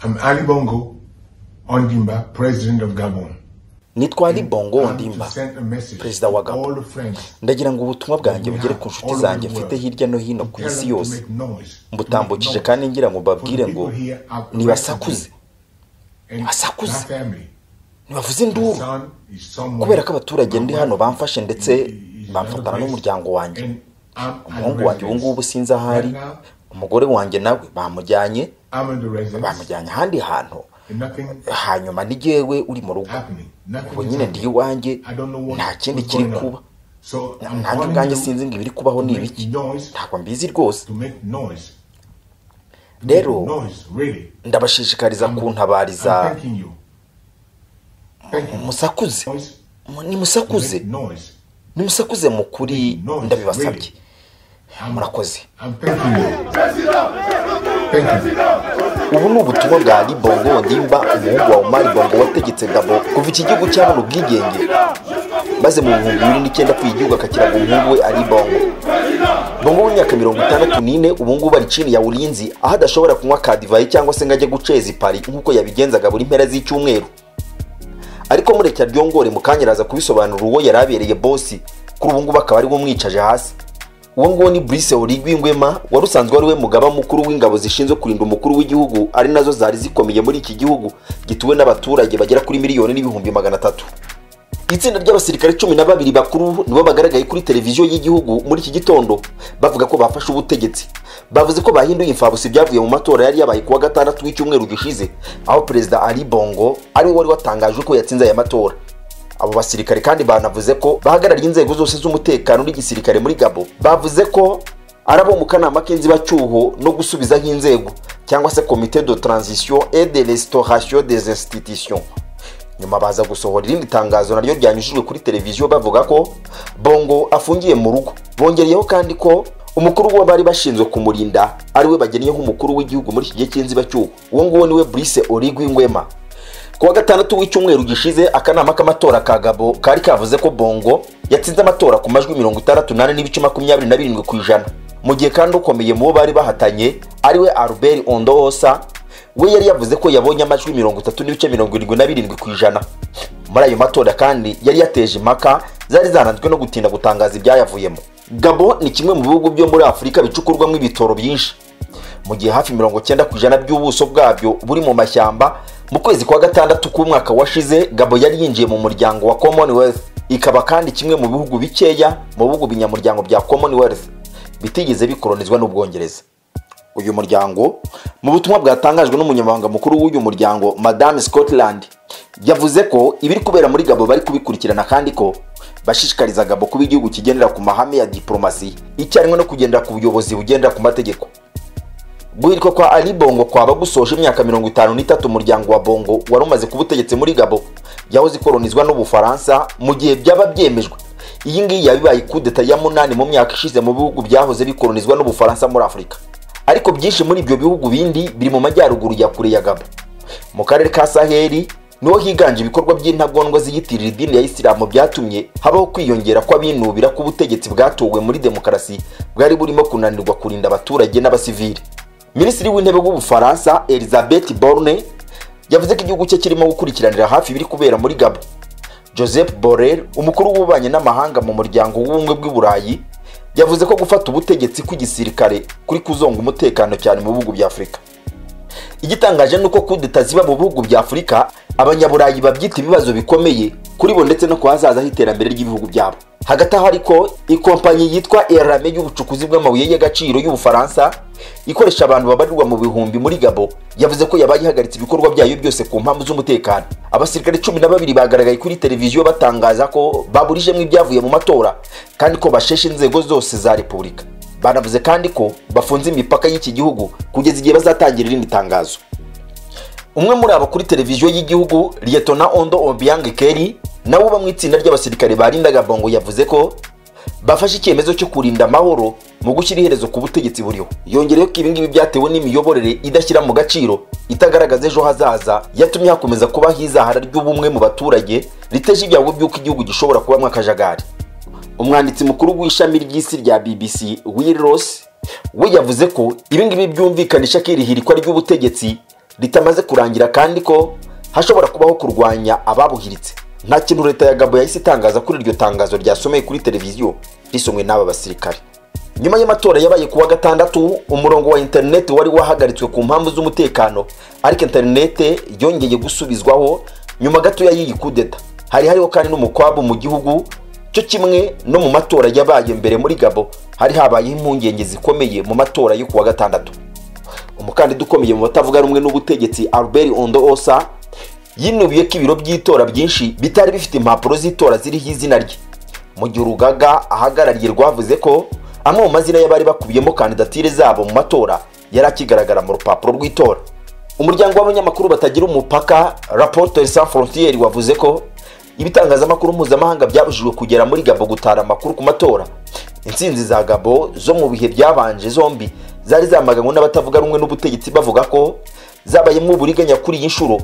I'm Ali Bongo Ondimba, President of Gabon. nitwa ali bongo ondimba perezida wa gabo ndagira ngo ubutumwa bwanjye bugere ku nshuti zanjye mfite hirya no hino ku isi yose mbutambukije kandi ngira ngo mbabwire ngo nibasakuze nibasakuze ntibavuze induru kubera ko abaturage ndi hano bamfashe ndetse bamfatana n'umuryango wanjye umuhungu wanjye ubu ngubu sinzi aho ari umugore wanjye nawe bamujyanye bamujyanye ahandi hantu hanyuma ni jyewe uri mu rugo ubu nyine ndi iwanjye nta kindi kiri kuba nanjye ubwanjye sinzi ngo ibiri kubaho ni ibiki ntabwo mbizi rwose rero ndabashishikariza kuntabariza musakuze nimusakuze nimusakuze mu kuri ndabibasabye murakoze ubu ni ubutumwa bwa ribongo ndimba umuhungu wa umari bongo wategetse gabo kuva iki gihugu cyabona ubwigenge maze mu bihumbi bibiri n'icyenda kuri igihugu akakiraga umuhungu we ari bongo bongo w'imyaka mirongo itandatu n'ine ubu ngubu ari chini ya urinzi aho adashobora kunywa kadivayi cyangwa se ngo ajye guceza ipari nk'uko yabigenzaga buri mpera z'icyumweru ariko mureke aryongore mukanyiraza kubisobanura uwo yari abereye bosi kuri ubu ngubu akaba ari we umwicaje hasi uwo nguwo ni Brice Oligui Nguema wari usanzwe ari we mugaba mukuru w'ingabo zishinzwe kurinda umukuru w'igihugu ari nazo zari zikomeye muri iki gihugu gituwe n'abaturage bagera kuri miliyoni n'ibihumbi magana atatu itsinda ry'abasirikare cumi na babiri bakuru nibo bagaragaye kuri televiziyo y'igihugu muri iki gitondo bavuga ko bafashe ubutegetsi bavuze ko bahinduye imfabusi byavuye mu matora yari yabaye kuwa gatandatu w'icyumweru gishize aho perezida Ali Bongo ari we wari watangaje ko yatsinze aya matora abo basirikare kandi banavuze ko bahagarariye inzego zose z'umutekano n'igisirikare muri gabo bavuze ko ari abo mu kanama k'inzibacyuho no gusubiza nk'inzego cyangwa se komite de transition et de restauration des institutions nyuma baza gusohora irindi tangazo naryo ryanyujijwe kuri televiziyo bavuga ko bongo afungiye mu rugo bongereyeho kandi ko umukuru w'uwo bari bashinzwe kumurinda ari we bagenyeho umukuru w'igihugu muri iki gihe cy'inzibacyuho uwo nguwo niwe Brice Oligui Nguema kuwa gatandatu w'icyumweru gishize akanama k'amatora ka gabo kari kavuze ko bongo yatsinze amatora ku majwi mirongo itandatu n'ane n'ibice makumyabiri na birindwi ku ijana mu gihe kandi ukomeye mu bo bari bahatanye ariwe albert ondoosa we yari yavuze ko yabonye amajwi mirongo itatu n'ibice mirongo irindwi na birindwi ku ijana muri ayo matora kandi yari yateje impaka zari zananzwe no gutinda gutangaza ibyayavuyemo gabo ni kimwe mu bihugu byo muri afurika bicukurwamo ibitoro byinshi mu gihe hafi mirongo cyenda ku ijana by'ubuso bwabyo buri mu mashyamba mu kwezi kwa gatandatu k'umwaka washize gabo yari yinjiye mu muryango wa commonwealth ikaba kandi kimwe mu bihugu bikeya mu bihugu binyamuryango bya commonwealth bitigeze bikoronizwa n'ubwongereza uyu muryango mu butumwa bwatangajwe n'umunyamabanga mukuru w'uyu muryango madame scotland yavuze ko ibiri kubera muri gabo bari kubikurikirana kandi ko bashishikariza gabo kuba igihugu kigendera ku mahame ya diporomasi icyarimwe no kugendera ku buyobozi bugendera ku mategeko guhirwa kwa ali bongo kwaba gusoje imyaka mirongo itanu n'itatu umuryango wa bongo wari umaze kuba utegetse muri gabo yahoze ikolonizwa n'ubufaransa mu gihe byaba byemejwe iyi ngiyi yabibaye kudeta ya munani mu myaka ishize mu bihugu byahoze bikolonizwa n'ubufaransa muri afurika ariko byinshi muri ibyo bihugu bindi biri mu majyaruguru ya kure ya gabo mu karere ka saheli niho higanje ibikorwa by'intagondwa ziyitirira idini ya isilamu byatumye habaho kwiyongera kw'abinubira k'ubutegetsi bwatowe muri demokarasi bwari burimo kunanirwa kurinda abaturage n'abasivili minisitiri w'intebe w'ubufaransa elizabeth borne yavuze ko igihugu cye kirimo gukurikiranira hafi ibiri kubera muri gabo joseph borrell umukuru w'ububanyi n'amahanga mu muryango w'ubumwe bw'iburayi yavuze ko gufata ubutegetsi kw'igisirikare kuri kuzonga umutekano cyane mu bihugu bya afurika igitangaje ni uko kudeta ziba mu bihugu bya afurika abanyaburayi babyita ibibazo bikomeye kuri bo ndetse no ku hazaza h'iterambere ry'ibihugu byabo hagati aho ariko ikompanyi yitwa erame y'ubucukuzi bw'amabuye y'agaciro y'ubufaransa ikoresha abantu babarirwa mu bihumbi muri gabo yavuze ko yabaye ihagaritse ibikorwa byayo byose ku mpamvu z'umutekano abasirikare cumi na babiri bagaragaye kuri televiziyo batangaza ko baburijemo ibyavuye mu matora kandi ko basheshe inzego zose za repubulika banavuze kandi ko bafunze imipaka y'iki gihugu kugeza igihe bazatangira irindi tangazo umwe muri abo kuri televiziyo y'igihugu liyetona ondo obiang keri nawe uba mu itsinda ry'abasirikare barindaga bongo yavuze ko bafashe icyemezo cyo kurinda amahoro mu gushyira iherezo ku butegetsi buriho yongereyeho ko ibingibi byatewe n'imiyoborere idashyira mu gaciro itagaragaza ejo hazaza yatumye hakomeza kubaho izahara ry'ubumwe mu baturage riteje ibyago by'uko igihugu gishobora kubamo akajagari umwanditsi mukuru w'ishami ry'isi rya bbc will ross we yavuze ko ibingibi byumvikanisha ko iri hirikwa ry'ubutegetsi ritamaze kurangira kandi ko hashobora kubaho kurwanya ababuhiritse nta kintu leta ya gabo yahise itangaza kuri iryo tangazo ryasomeye kuri televiziyo risomwe n'aba basirikare nyuma y'amatora yabaye kuwa gatandatu umurongo wa interineti wari wahagaritswe ku mpamvu z'umutekano ariko interineti yongeye gusubizwaho nyuma gatoya y'iyi kudeta hari hariho kandi n'umukwabu mu gihugu cyo kimwe no mu matora yabaye mbere muri gabo hari habayeho impungenge zikomeye mu matora yo kuwa gatandatu umukandida ukomeye mu batavuga rumwe n'ubutegetsi albert ondo osa yinubiye ko ibiro by'itora byinshi bitari bifite impapuro z'itora ziriho izina rye mu gihe urugaga ahagarariye rwavuze ko amwe mu mazina y'abari bakubiyemo kandidatire zabo mu matora yari akigaragara mu rupapuro rw'itora umuryango w'abanyamakuru batagira umupaka rapporteur sans frontiere wavuze ko ibitangazamakuru mpuzamahanga byabujijwe kugera muri gabo gutara amakuru ku matora intsinzi za gabo zo mu bihe byabanje zombi zari zamaganywe n'abatavuga rumwe n'ubutegetsi bavuga ko zabayemo uburiganya kuri iyi nshuro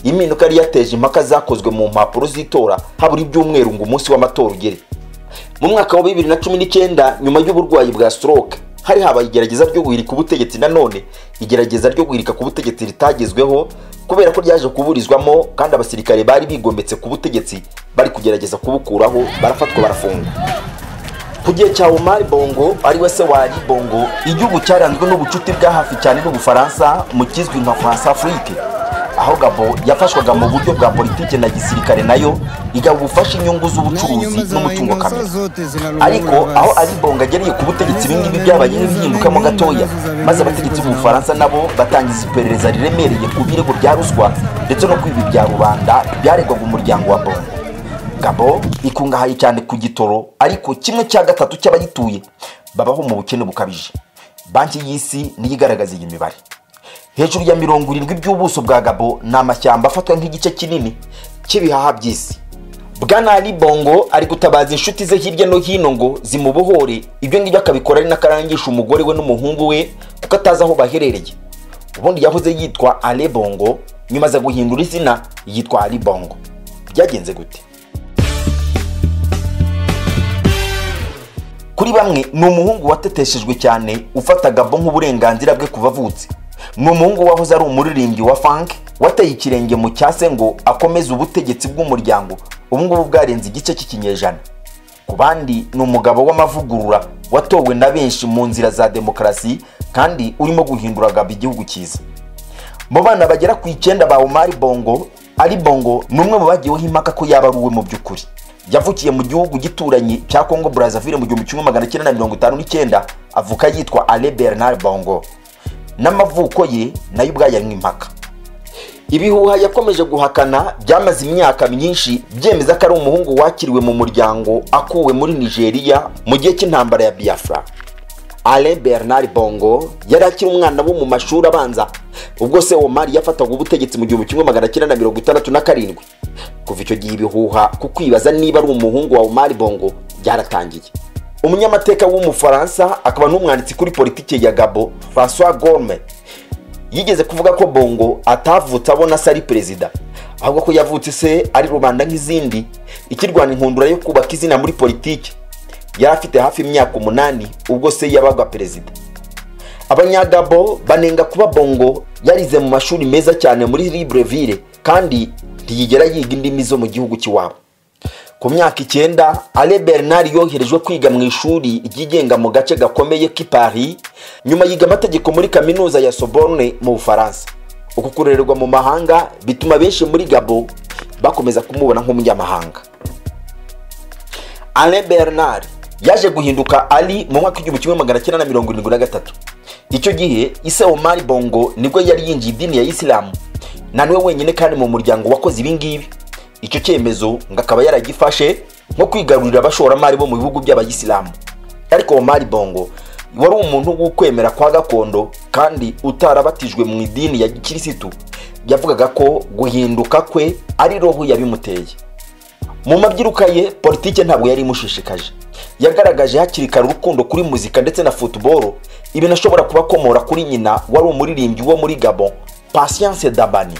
impinduka yari yateje impaka zakozwe mu mpapuro z'itora habura ibyumweru ngo umunsi w'amatora ugere mu mwaka wa bibiri na cumi n'icyenda nyuma y'uburwayi bwa stroke hari habaye igerageza ryo guhirika ubutegetsi nanone igerageza ryo guhirika ku butegetsi ritagezweho kubera ko ryaje kuburizwamo kandi abasirikare bari bigometse ku butegetsi bari kugerageza kubukuraho barafatwa barafungwa ku gihe cya omar bongo ari we se wa ali bongo igihugu cyaranzwe n'ubucuti bwa hafi cyane n'ubufaransa mu kizwi nka france afrique aho gabo yafashwaga mu buryo bwa politiki na gisirikare nayo igaba ubufasha inyungu z'ubucuruzi n'umutungo kamere ariko aho ari bonga ageriye ku butegetsi ibingibi byabaye nk'impindukamo gatoya maze abategetsi b'ubufaransa nabo batangiza iperereza riremereye ku birego bya ruswa ndetse no kwiba ibya rubanda byaregwaga umuryango wa bongo gabo ikungahaye cyane ku gitoro ariko kimwe cya gatatu cy'abayituye babaho mu bukene bukabije banki y'isi niyo igaragaza iyi mibare hejuru ya mirongo irindwi by'ubuso bwa gabo ni amashyamba afatwa nk'igice kinini cy'ibihaha by'isi bwana ali bongo ari gutabaza inshuti ze hirya no hino ngo zimubohore ibyo ngibyo akabikora ari n'akarangisha umugore we n'umuhungu we kuko atazi aho baherereye ubundi yahoze yitwa ale bongo nyuma aza guhindura izina yitwa ali bongo byagenze gute kuri bamwe ni umuhungu wateteshejwe cyane ufata gabo nk'uburenganzira bwe kuva avutse ni umuhungu wahoze ari umuririmbyi wa funk wateye ikirenge mu cyase ngo akomeze ubutegetsi bw'umuryango ubungubu bwarenze igice cy'ikinyejana ku bandi ni umugabo w'amavugurura watowe na benshi mu nzira za demokarasi kandi urimo guhindura gabo igihugu cyiza mu bana bagera ku icyenda ba omari bongo ari bongo ni umwe mu bagiweho impaka ko yaba ari uwe mu by'ukuri yavukiye mu gihugu gituranyi cya congo brazaville mu gihumbi kimwe magana cyenda na mirongo itanu n'icyenda avuka yitwa ale bernard bongo n'amavuko ye nayo ubwayo ari impaka ibihuha yakomeje guhakana byamaze imyaka myinshi byemeza ko ari umuhungu wakiriwe mu muryango akuwe muri nigeria mu gihe cy'intambara ya biafra ale bernard bongo yari akiri umwana wo mu mashuri abanza ubwo se omari yafataga ubutegetsi mu gihumbi kimwe magana cyenda na mirongo itandatu na karindwi kuva icyo gihe ibihuha ku kwibaza niba ari umuhungu wa omari bongo byaratangiye umunyamateka w'umufaransa akaba n'umwanditsi kuri politiki ya gabo francois gorme yigeze kuvuga ko bongo atavutse abona se ari perezida ahubwo ko yavutse se ari rubanda nk'izindi ikirwana inkundura yo kubaka izina muri politiki yari afite hafi imyaka umunani ubwo se yabaga perezida abanyagabo banenga kuba bongo yarize mu mashuri meza cyane muri libreville kandi ntiyigera yiga indimi zo mu gihugu cy'iwabo ku myaka icyenda ale bernard yoherejwe kwiga mu ishuri ryigenga mu gace gakomeye k'i paris nyuma yiga amategeko muri kaminuza ya soborne mu bufaransa uku kurererwa mu mahanga bituma benshi muri gabo bakomeza kumubona nk'umunyamahanga ale bernard yaje guhinduka ali mu mwaka w'igihumbi kimwe magana cyenda na mirongo irindwi na gatatu icyo gihe ise omari bongo nibwo yari yinjiye idini ya isilamu na niwe wenyine kandi mu muryango wakoze ibingibi icyo cyemezo ngo akaba yaragifashe nko kwigarurira abashoramari bo mu bihugu by'abayisilamu ariko omari bongo wari umuntu w'ukwemera kwa gakondo kandi utarabatijwe mu idini ya gikirisitu yavugaga ko guhinduka kwe ari roho yabimuteye mu mabyiruka ye politike ntabwo yari imushishikaje yagaragaje hakiri kare urukundo kuri muzika ndetse na futuboro ibintu ashobora kubakomora kuri nyina wari umuririmbyi wo muri gabon patience dabani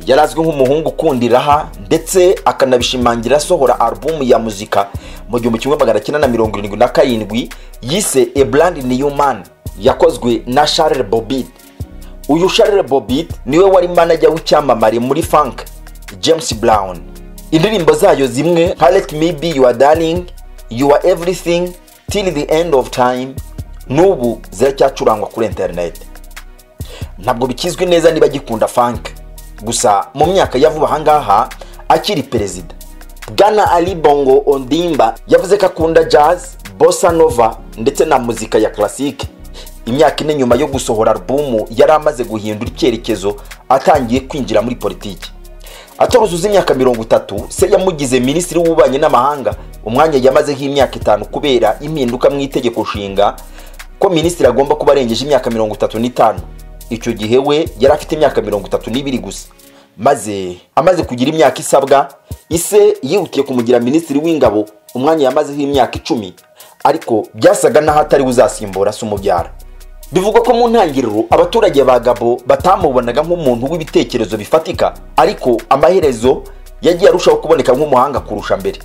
yari azwi nk'umuhungu ukunda iraha ndetse akanabishimangira asohora alubumu ya muzika mu gihumbi kimwe magana cyenda na mirongo irindwi na karindwi yise ebrand newman yakozwe na charles bobid uyu Charles Bobit niwe wari manager w'icyamamare muri funk James Brown indirimbo zayo zimwe nka Let Me Be Your Darling You Are Everything Till The End Of Time n'ubu ziracyacurangwa kuri internet ntabwo bikizwi neza niba agikunda funk gusa mu myaka ya vuba aha ngaha akiri perezida bwana ali bongo ondimba yavuze ko akunda jazz bossa nova ndetse na muzika ya classic imyaka ine nyuma yo gusohora alubumu yari amaze guhindura icyerekezo atangiye kwinjira muri politiki ataruzuza imyaka mirongo itatu se yamugize minisitiri w'ububanyi n'amahanga umwanya yamaze nk'imyaka itanu kubera impinduka mu itegeko nshinga ko minisitiri agomba kuba arengeje imyaka mirongo itatu n'itanu icyo gihe we yari afite imyaka mirongo itatu n'ibiri gusa maze amaze kugira imyaka isabwa ise yihutiye kumugira minisitiri w'ingabo umwanya yamazeho imyaka icumi ariko byasaga n'aho atari uzasimbura se umubyara bivugwa ko mu ntangiriro abaturage ba gabo batamubonaga nk'umuntu w'ibitekerezo bifatika ariko amaherezo yagiye arushaho kuboneka nk'umuhanga kurusha mbere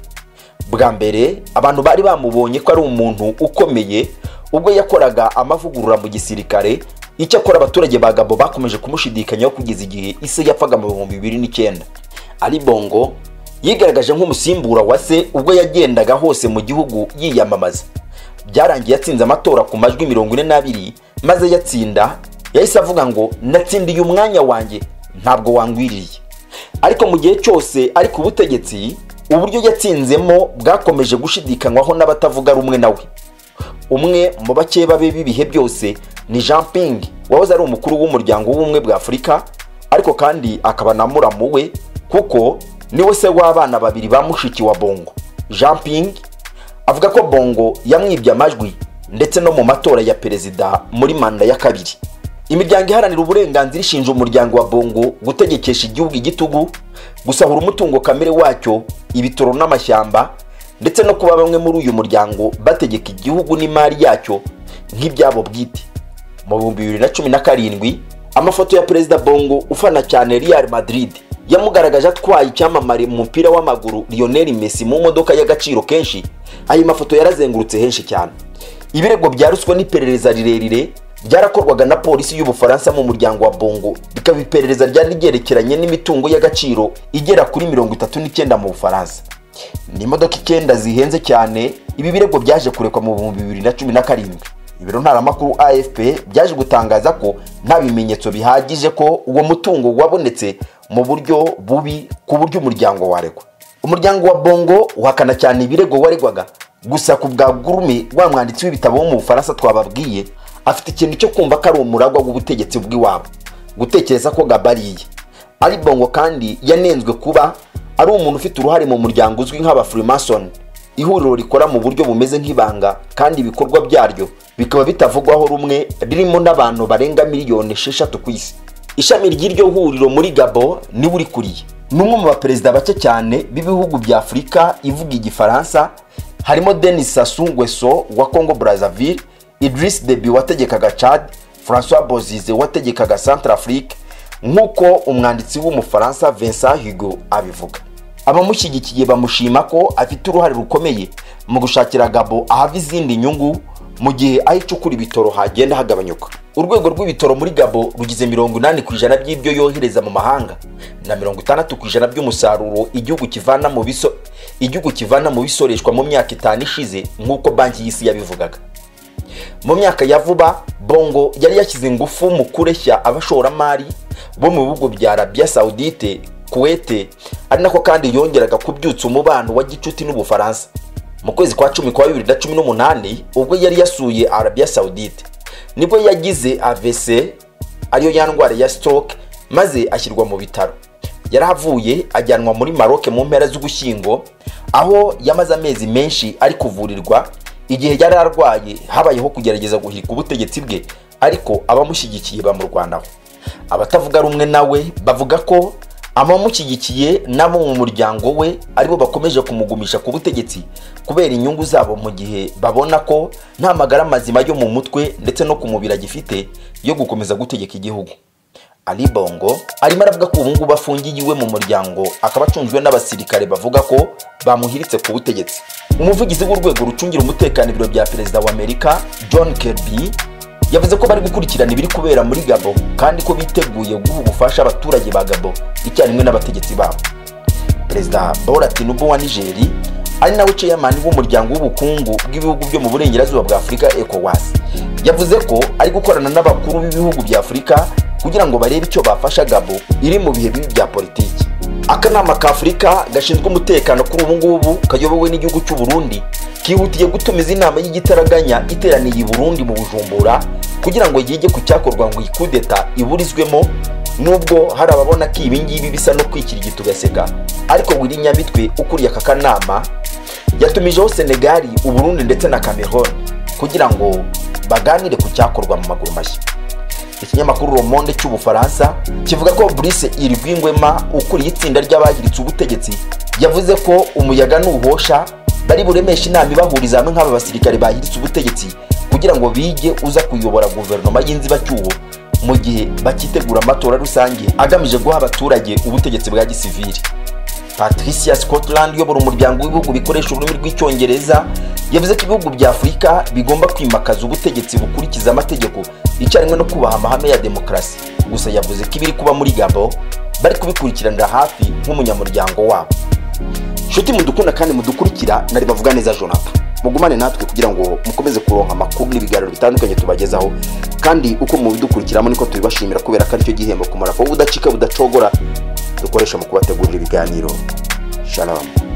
bwa mbere abantu bari bamubonye ko ari umuntu ukomeye ubwo yakoraga amavugurura mu gisirikare icyakora abaturage ba gabo bakomeje kumushidikanyaho kugeza igihe ise yapfaga mu bihumbi bibiri n'icyenda ari bongo yigaragaje nk'umusimbura wa se ubwo yagendaga hose mu gihugu yiyamamaza byarangiye yatsinze amatora ku majwi mirongo ine n'abiri maze yatsinda yahise avuga ngo natsindiye umwanya wanjye ntabwo wangwiriye ariko mu gihe cyose ari ku butegetsi uburyo yatsinzemo bwakomeje gushidikanywaho n'abatavuga rumwe nawe umwe mu bake babe b'ibihe byose ni jean ping wahoze ari umukuru w'umuryango w'ubumwe bwa afurika ariko kandi akaba na muramu we kuko niwe se w'abana babiri ba mushiki wa bongo jean ping avuga ko bongo yamwibye amajwi ndetse no mu matora ya perezida muri manda ya kabiri imiryango iharanira uburenganzira ishinja umuryango wa bongo gutegekesha igihugu igitugu gusahura umutungo kamere wacyo ibitoro n'amashyamba ndetse no kuba bamwe muri uyu muryango bategeka igihugu n'imari yacyo nk'ibyabo bwite mu bihumbi bibiri na cumi na karindwi amafoto ya perezida bongo ufana cyane real madrid yamugaragaje atwaye icyamamare mu mupira w'amaguru lionel messi mu modoka y'agaciro kenshi ayo mafoto yarazengurutse henshi cyane ibirego bya ruswa n'iperereza rirerire byarakorwaga na polisi y'ubufaransa mu muryango wa bongo bikaba iperereza ryari ryerekeranye n'imitungo y'agaciro igera kuri mirongo itatu n'icyenda mu bufaransa ni imodoka icyenda zihenze cyane ibi birego byaje kurekwa mu bihumbi bibiri na cumi na karindwi ibiro ntaramakuru afp byaje gutangaza ko nta bimenyetso bihagije ko uwo mutungo wabonetse mu buryo bubi ku buryo umuryango waregwa umuryango wa bongo uhakana cyane ibirego waregwaga gusa ku bwa gurume wa mwanditsi w'ibitabo wo mu bufaransa twababwiye afite ikintu cyo kumva ko ari umuragwa w'ubutegetsi bw'iwabo gutekereza ko gabariye ari bongo kandi yanenzwe kuba ari umuntu ufite uruhare mu muryango uzwi nk'abafurimasoni ihuriro rikora mu buryo bumeze nk'ibanga kandi ibikorwa byaryo bikaba bitavugwaho rumwe ririmo n'abantu barenga miliyoni esheshatu ku isi ishami ry'iryo huriro muri gabo niwe urikuriye ni umwe mu baperezida bake cyane b'ibihugu bya afurika ivuga igifaransa harimo denis sassou nguesso wa congo brazzaville idris debi wategekaga chad francois bozize wategekaga centre afrique nk'uko umwanditsi w'umufaransa vincent hugo abivuga abamushyigikiye bamushima ko afite uruhare rukomeye mu gushakira gabo ahava izindi nyungu mu gihe aho icukura ibitoro hagenda hagabanyuka urwego rw'ibitoro muri gabo rugize mirongo inani ku ijana by'ibyo yohereza mu mahanga na mirongo itandatu ku ijana by'umusaruro igihugu kivana mu biso igihugu kivana mu bisoreshwa mu myaka itanu ishize nk'uko banki y'isi yabivugaga mu myaka ya vuba bongo yari yashyize ingufu mu kureshya abashoramari bo mu bihugu bya arabia saudite kuwete ari nako kandi yongeraga kubyutsa umubano wa gicuti n'ubufaransa mu kwezi kwa cumi kwa bibiri na cumi n'umunani ubwo yari yasuye arabia saudite nibwo yagize avc ariyo ya ndwara ya stroke maze ashyirwa mu bitaro yarahavuye ajyanwa muri maroke mu mpera z'ugushyingo aho yamaze amezi menshi ari kuvurirwa igihe yari arwaye habayeho kugerageza guhirika ubutegetsi bwe ariko abamushyigikiye bamurwanaho abatavuga rumwe nawe bavuga ko abamushyigikiye n'abo mu muryango we aribo bakomeje kumugumisha ku butegetsi kubera inyungu zabo mu gihe babona ko nta magara mazima yo mu mutwe ndetse no ku mubiri agifite yo gukomeza gutegeka igihugu ali bongo arimo aravuga ko ubu ngubu afungiye iwe mu muryango akaba acunzwe n'abasirikare bavuga ko bamuhiritse ku butegetsi umuvugizi w'urwego rucungira umutekano ibiro bya perezida wa amerika john kirby yavuze ko bari gukurikirana ibiri kubera muri gabo kandi ko biteguye guha ubufasha abaturage ba gabo icyarimwe n'abategetsi babo perezida bola tinubu wa nigeri ari nawe ceyamani w'umuryango w'ubukungu bw'ibihugu byo mu burengerazuba bwa afurika ecowas yavuze ko ari gukorana n'abakuru b'ibihugu bya afurika kugira ngo barebe icyo bafasha gabo iri mu bihe bibi bya politiki akanama ka afurika gashinzwe umutekano kuri ubu ngubu kayobowe n'igihugu cy'u Burundi kihutiye gutumiza inama y'igitaraganya iteraniye i burundi mu bujumbura kugira ngo yige ku cyakorwa ngo iyi kudeta iburizwemo nubwo hari ababona ko ibi ngibi bisa no kwikirigita ugaseka ariko wiri nyamitwe ukuriye aka kanama yatumijeho senegali uburundi ndetse na cameroon kugira ngo baganire ku cyakorwa mu maguru mashya ikinyamakuru Le Monde cy'ubufaransa kivuga ko Brice Irwingwema ukuriye itsinda ry'abagiritse ubutegetsi yavuze ko umuyaga nuhosha bari buremeshe inama ibahuriza hamwe nk'aba basirikare bahiritse ubutegetsi kugira ngo bige uza kuyobora guverinoma y'inzibacyuho mu gihe bakitegura amatora rusange agamije guha abaturage ubutegetsi bwa gisivili patricia scotland uyobora umuryango w'ibihugu bikoresha ururimi rw'icyongereza yavuze ko ibihugu bya afurika bigomba kwimakaza ubutegetsi bukurikiza amategeko icyarimwe no kubaha amahame ya demokarasi gusa yavuze ko ibiri kuba muri gabo bari kubikurikiranira hafi nk'umunyamuryango wabo nshuti mudukunda kandi mudukurikira nari bavuga neza jonathan mugumane natwe kugira ngo mukomeze kuronka amakuru n'ibiganiro bitandukanye tubagezaho kandi uko mubidukurikiramo niko tubibashimira kubera ko aricyo gihembo kumara kuba udacika budacogora dukoresha mu kubategurira ibiganiro shalom